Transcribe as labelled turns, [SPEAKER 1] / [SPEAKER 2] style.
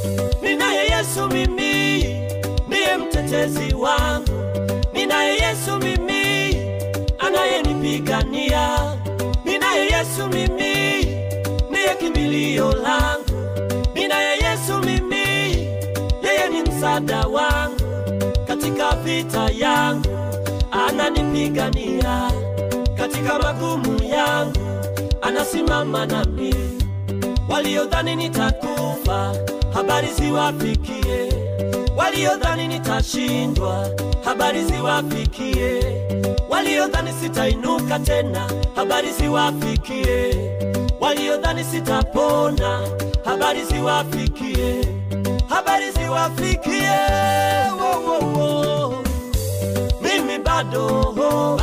[SPEAKER 1] ninaye Yesu mimi, ndiye mtetezi wangu, ninaye Yesu mimi, anayenipigania, ninaye Yesu mimi, ndiye kimbilio langu, ninaye Yesu mimi, yeye ni msaada wangu katika vita yangu, ananipigania katika magumu yangu, anasimama nami. Waliodhani nitakufa, habari ziwafikie. Waliodhani nitashindwa, habari ziwafikie. Waliodhani sitainuka tena, habari ziwafikie. Waliodhani sitapona, habari ziwafikie. Habari ziwafikie. Wo, wo, wo. Mimi bado